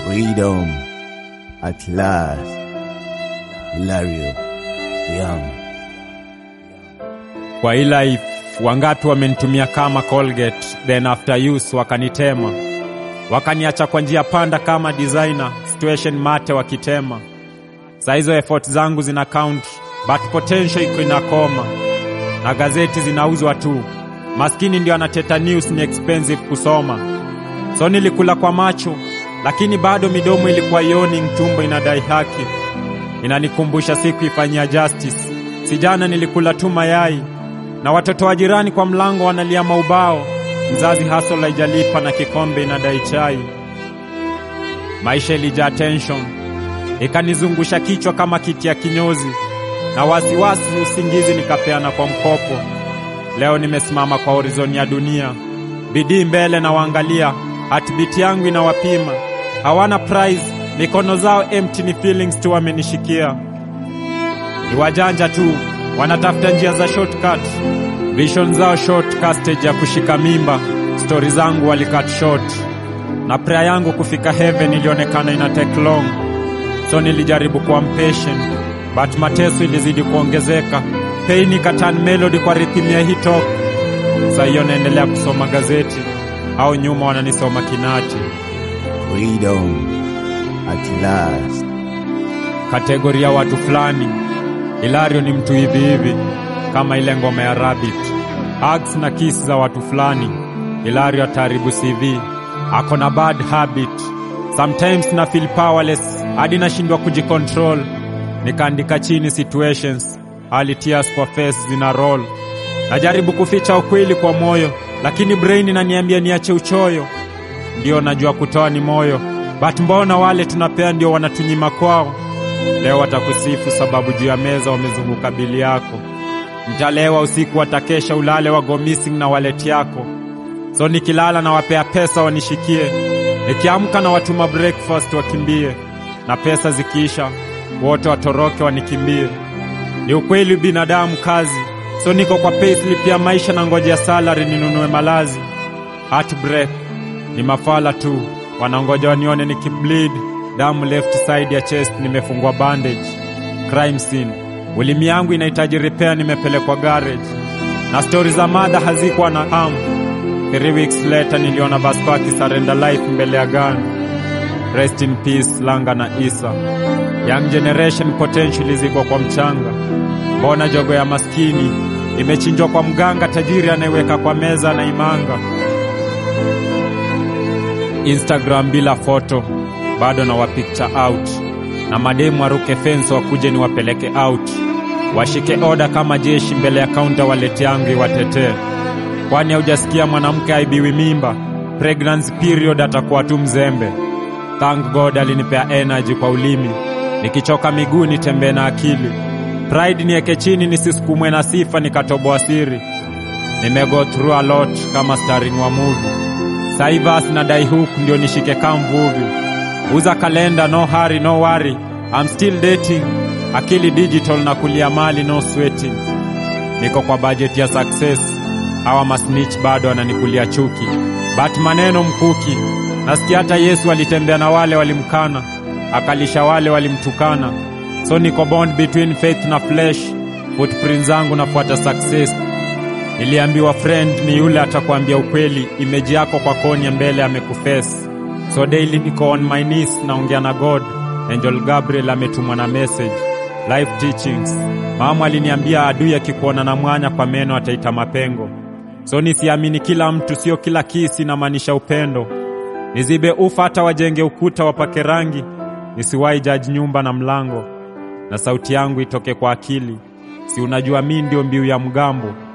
Freedom at last. Hilario Young. Kwa hii life wangapi wamenitumia kama Colgate, then after use wakanitema, wakaniacha kwa njia panda kama designer, situation mate wakitema. Saa hizo effort zangu zina count, but potential iko inakoma, na gazeti zinauzwa tu. Maskini ndio anateta news, ni expensive kusoma, so nilikula kwa macho, lakini bado midomo ilikuwa yawning, tumbo inadai haki. Inanikumbusha siku ifanyia justice. Si jana nilikula tu mayai na watoto wa jirani kwa mlango wanalia maubao, mzazi hustle haijalipa na kikombe inadai chai. Maisha ilijaa tension, ikanizungusha kichwa kama kiti ya kinyozi, na wasiwasi usingizi nikapeana kwa mkopo. Leo nimesimama kwa horizoni ya dunia, bidii mbele na waangalia, heartbeat yangu inawapima. Hawana prize, mikono zao empty, ni feelings tu wamenishikia. Ni wajanja tu wanatafuta njia za shortcut, vision zao short, castage ya kushika mimba. Stori zangu walicut short, na prayer yangu kufika heaven ilionekana ina take long, so nilijaribu kuwa mpatient, but mateso ilizidi kuongezeka. Pain ikatan melody kwa rhythm ya hii talk. Saa hiyo naendelea kusoma gazeti, au nyuma wananisoma kinati. Freedom at last. Kategori ya watu fulani Hilario ni mtu hivi hivi kama ile ngoma ya Rabbit. Hugs na kiss za watu fulani. Hilario ataharibu CV. Ako na bad habit. Sometimes na feel powerless hadi nashindwa kujicontrol. Nikaandika chini situations, hali tears kwa face zina roll. Najaribu kuficha ukweli kwa moyo, lakini brain inaniambia niache uchoyo. Ndio najua kutoa ni moyo, but mbona wale tunapea ndio wanatunyima kwao? Leo watakusifu sababu juu ya meza wamezunguka bili yako. Mtalewa usiku, watakesha ulale, wago missing na wallet yako. So nikilala na wapea pesa wanishikie, nikiamka na watuma breakfast wakimbie, na pesa zikiisha wote watoroke wanikimbie. Ni ukweli binadamu kazi, so niko kwa payslip ya maisha na ngojea salary ninunue malazi. Heartbreak ni mafala tu, wanangoja wanione nikibleed damu left side ya chest nimefungwa bandage. Crime scene, ulimi yangu inahitaji repair, nimepelekwa garage, na stori za madha hazikuwa na ham. Three weeks later niliona Vasco akisarenda life mbele ya gun. Rest in peace Langa na Isa. Young generation potential ziko kwa mchanga. Mbona jogo ya maskini imechinjwa kwa mganga tajiri anayeweka kwa meza na imanga. Instagram bila foto bado na wa picture out na mademu waruke fence wakuje ni wapeleke out, washike oda kama jeshi mbele ya kaunta, walete yangu iwatetee. Kwani haujasikia mwanamke aibiwi mimba? Pregnancy period atakuwa tu mzembe. Thank God alinipea energy kwa ulimi, nikichoka miguu nitembee na akili. Pride nieke chini nisisukumwe na sifa nikatoboa siri. Nimego through a lot kama starring wa movie. Saivas na dai hook ndio nishike kama mvuvi uza kalenda, no hurry, no worry, I'm still dating. Akili digital na kulia mali, no sweating. Niko kwa budget ya success, hawa masnitch bado wananikulia chuki, but maneno mkuki. Nasikia hata Yesu alitembea na wale walimkana, akalisha wale walimtukana. So niko bond between faith na flesh, footprint zangu nafuata success. Niliambiwa friend ni yule atakwambia ukweli, imeji yako kwa koni mbele amekufesi So daily niko on my knees naongea na God. Angel Gabriel ametumwa na message. Life teachings. Mama aliniambia adui akikuona na mwanya kwa meno ataita mapengo. So nisiamini kila mtu, sio kila kisi inamaanisha upendo. Nizibe ufa hata wajenge ukuta wapake rangi, nisiwahi judge nyumba na mlango. Na sauti yangu itoke kwa akili. Si unajua mi ndio mbiu ya mgambo.